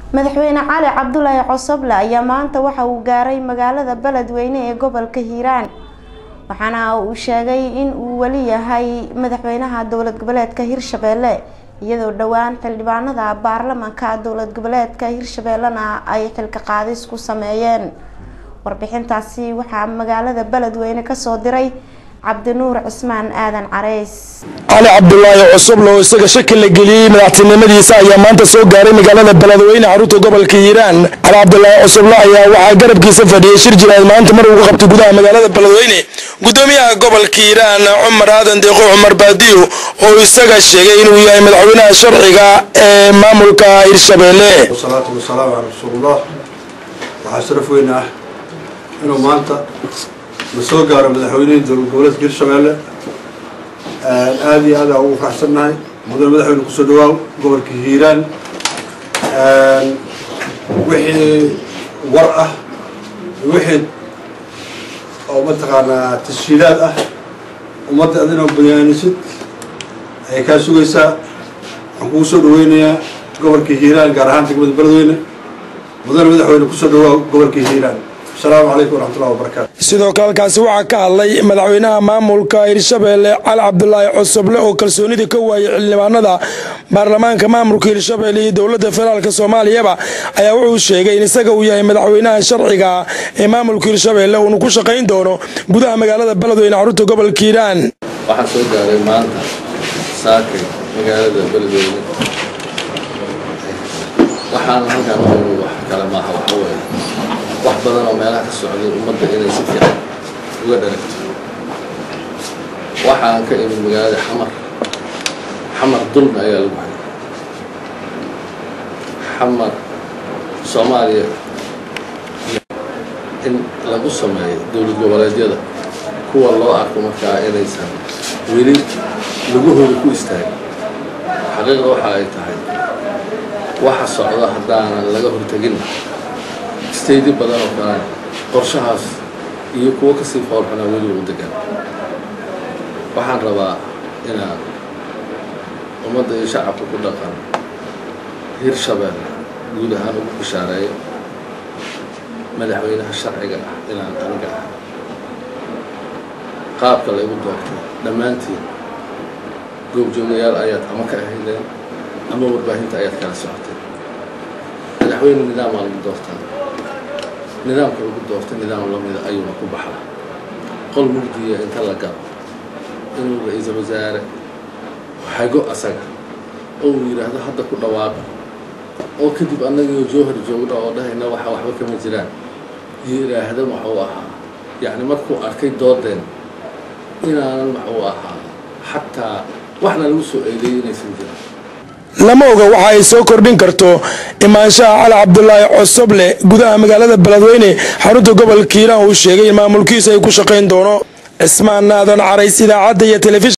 madaxweyne cali cabdulaahi cosoble ayaa maanta waxa uu gaaray magaalada beledweyne ee gobolka hiiraan waxaana uu sheegay in uu weli yahay madaxweynaha dowlad goboleedka hirshabeelle iyadoo dhowaan xildhibaanada baarlamanka dowlad goboleedka hirshabeellena ay xilka qaadis ku sameeyeen warbixintaasi waxaa magaalada beledweyne kasoo diray cabdinuur cismaan aadan careys cali cabdulaahi cusuble oo isaga shaki la geliyey madaxtinimadiisa ayaa maanta soo gaaray magaalada beledweyne xarunta gobolka hiiraan cali cabdulaahi cusuble ayaa waxaa garabkiisa fadhiyay shir jiraad maanta mar ugu qabtay gudaha magaalada beledweyne gudoomiyaha gobolka hiiraan cumar aadan deeqo cumar baadiyo oo isaga sheegay inuu yahay madaxweynaha sharciga ee maamulka hirshabeelle wasalaatu wasalaamu calaa rasuulillah waxaa sharaf weyn ah inuu maanta la soo gaaro madaxweynihii dowlad goboleedka hirshabeelle aada iyo aad aa ugu faraxsannahay mudane madaxweyne kusoo dhawaaw gobolka hiiraan wixii war ah wixii oo mataqaanaa tashiilaad ah ummadda ad inoo bayaanisid ayay kaa sugaysaa waxaan kugu soo dhaweynayaa gobolka hiiraan gaar ahaan degmada beledweyne mudane madaxweyne kusoo dhawaaw gobolka hiiraan asalaamu calaykum waraxmatullahi wabarakaatu sidoo kale halkaasi waxaa ka hadlay madaxweynaha maamulka hirshabeelle cali cabdulaahi cusuble oo kalsoonida ka waayay xildhibaanada baarlamaanka maamulka hirshabeelle iyo dowladda federaalk soomaaliyaba ayaa wuxuu sheegay in isaga uu yahay madaxweynaha sharciga ee maamulka hirshabeelle uuna ku shaqayn doono gudaha magaalada beledweyne xarunta gobolka hiiraan waxaan soo gaaray maanta saakay magaalada beledweyne waxaan halkaan u wax kale maaha waxa weeye wax badan oo meelaha ka socday ummadda inay si fiican uga dharagto waxaan ka imid magaalada xamar xamar dulmi ayaa lagu hayay xamar soomaaliya in lagu sameeyo dowlad goboleedyada kuwa loo arko markaa inaysan weli lagu hori ku istaagin xaqiiqda waxa ay tahay waxa socda haddaanan laga hortegin staydi badan oo kale qorshahaas iyo kuwo kasii foolxuna weli u degan waxaan rabaa inaan ummadda iyo shacabka ku dhaqan hirshabeelle guud ahaan ugu bishaareeyo madaxweynaha sharciga ah inaan aniga ah qaabka laygu doortay dhammaantiin goobjoogayaal ayaad ama ka ahaydeen ama warbaahinta ayaad kala socoteen madaxweyne nidaamaa lagu doortaa nidaamka lagu doortay nidaam lamida ayuuna ku baxda qol mugdiya inta la galo inuu ra-iisul wasaare hago asaga oo uu yidhaahdo hadda ku dhawaaqa oo kadib annagio jowhar joogna oo dhahayna waxa waxba kama jiraan yidhaahda waxuu ahaa yacni markuu arkay doodeen inaanan waxuu ahaa xataa waxna lagu soo eedeeyay inaysan jiran lama oga waxa ay soo kordhin karto imaanshaha cali cabdulaahi cosoble gudaha magaalada beledweyne xarunta gobolka hiiraan uu sheegay in maamulkiisa ay ku shaqayn doono cismaan naadan carays idaacadda iyo telefishin